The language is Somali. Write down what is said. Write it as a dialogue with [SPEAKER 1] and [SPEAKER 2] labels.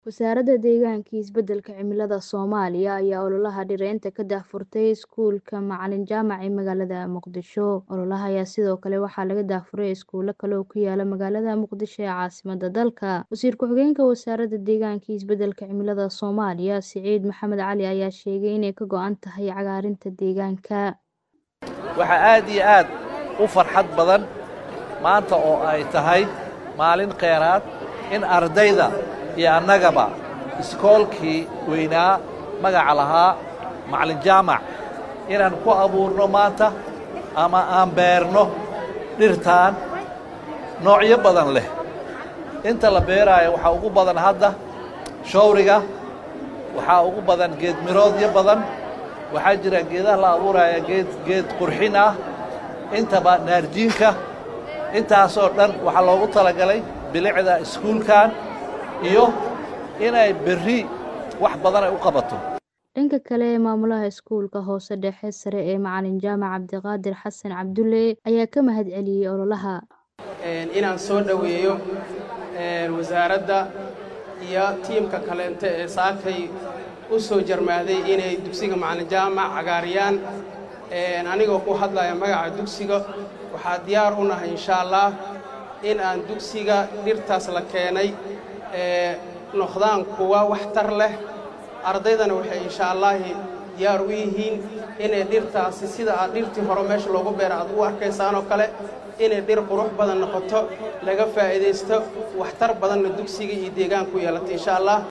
[SPEAKER 1] Wasaaradda Deegaanka iyo Isbeddelka Cimilada Soomaaliya ayaa ololaha dhiraynta ka daahfurtay iskuulka Macalin Jaamac ee magaalada Muqdisho. Ololaha ayaa sidoo kale waxaa laga daahfuray iskuulo kale oo ku yaala magaalada Muqdisho ee caasimadda dalka. Wasiir ku-xigeenka Wasaaradda Deegaanka iyo Isbeddelka Cimilada Soomaaliya, Siciid Maxamed Cali ayaa sheegay inay ka go'an tahay cagaarinta deegaanka.
[SPEAKER 2] waxaa aad iyo aad u farxad badan maanta oo ay tahay maalin kheyraad in ardayda iyo annagaba iskoolkii weynaa magaca lahaa macalin jaamac inaan ku abuurno maanta ama aan beerno dhirtaan noocyo badan leh inta la beeraayo waxaa ugu badan hadda shawriga waxaa ugu badan geed miroodyo badan waxaa jira geedaha la abuuraya geed geed qurxin ah intaba naarjiinka intaasoo dhan waxaa loogu talagalay bilicda iskuulkan iyo inay berri wax badan ay u qabato
[SPEAKER 1] Dhanka kale, maamulaha iskuulka hoose dhexe sare ee Macalin Jaamac Cabdiqaadir Xasan Cabdulle ayaa ka mahadceliyey ololaha.
[SPEAKER 3] inaan soo dhoweeyo wasaaradda iyo tiimka kaleente ee saakay u soo jarmaaday inay dugsiga macalin jaamac cagaariyaan anigoo ku hadlaya magaca dugsiga waxaa diyaar u nahay insha allah in aan dugsiga dhirtaas la keenay noqdaan kuwa waxtar leh ardaydana waxay insha allaahi diyaar u yihiin inay dhirtaasi sida aad dhirtii hore meesha loogu beera aad u arkaysaanoo kale inay dhir qurux badan noqoto laga faa'iidaysto waxtar badanna dugsiga iyo deegaanku yeelato insha allah